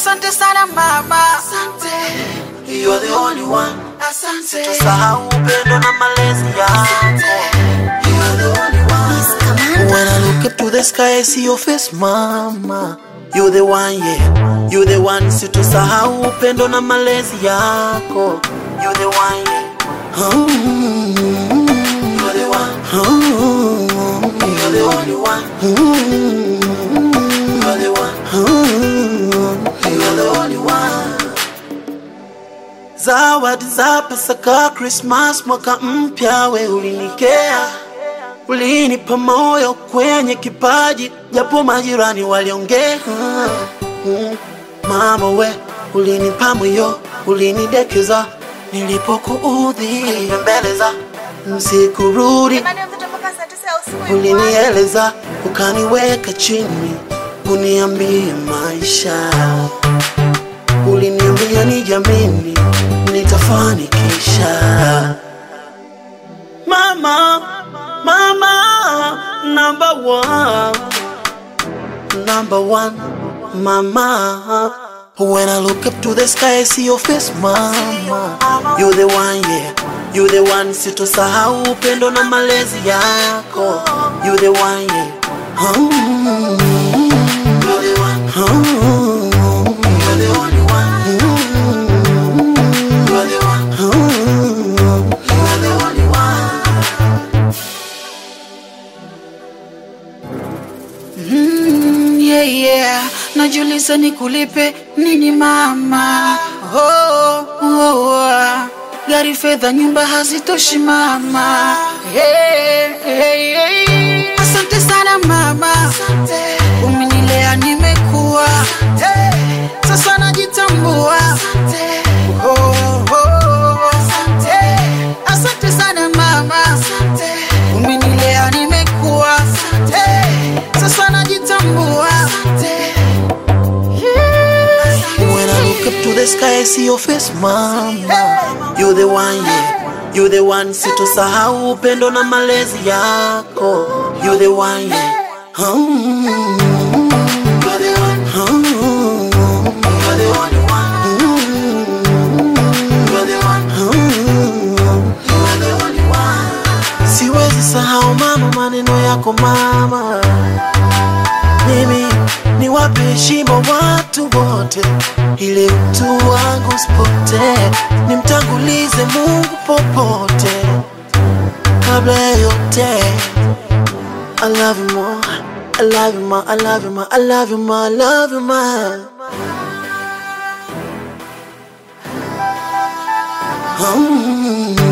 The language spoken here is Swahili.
Asante sana mama, asante. You are the only one. Asante. Tusahau upendo na malezi yako. You are the only one. When I look up to the sky, I see your face, mama. You the one, yeah. You the one. Situsahau upendo na malezi yako. You the one, yeah. Mm. You the one. Mm. You the only one. Mm. You are the one. Mm. You are the only one. Zawadi za Pasaka, Christmas, mwaka mpya, we ulinikea, ulinipa moyo kwenye kipaji, japo majirani waliongea. Mm. Mama we ulinipa moyo, ulinidekeza nilipokuudhi, nilibembeleza msikurudi, ulinieleza ukaniweka chini, uniambie maisha uliniambia nijamini nitafanikisha. Mama, mama, number one, number one, mama. When I look up to the sky, I see your face, mama. You the one, yeah. You the one, sitosahau upendo na malezi yako. You the one, yeah. Mm. You the one. Mm. You're the only one. You're the one. You're the only one. Mm, yeah, yeah. Najiuliza nikulipe nini mama oh, oh, oh. Gari, fedha, nyumba hazitoshi mama hey, hey, hey. Asante sana mama, umenilea nimekuwa hey. Sasa najitambua oh, oh, oh. Hey. Asante sana mama, umenilea nimekuwa hey. Sasa najitambua When I look up to the sky, I see your face, mama. You the one, yeah. You the one, sitosahau upendo na malezi yako. You the one, yeah. Mm. You're the one. Mm. You're the only one. You're the one. You're the only one. Siwezi sahau mama, maneno yako mama. Mimi niwape heshima watu wote, ili utu wangu usipotee, nimtangulize Mungu popote. Kabla ya yote, I love you more, I love you more, I love you more, I love you more, I love you more. Mm.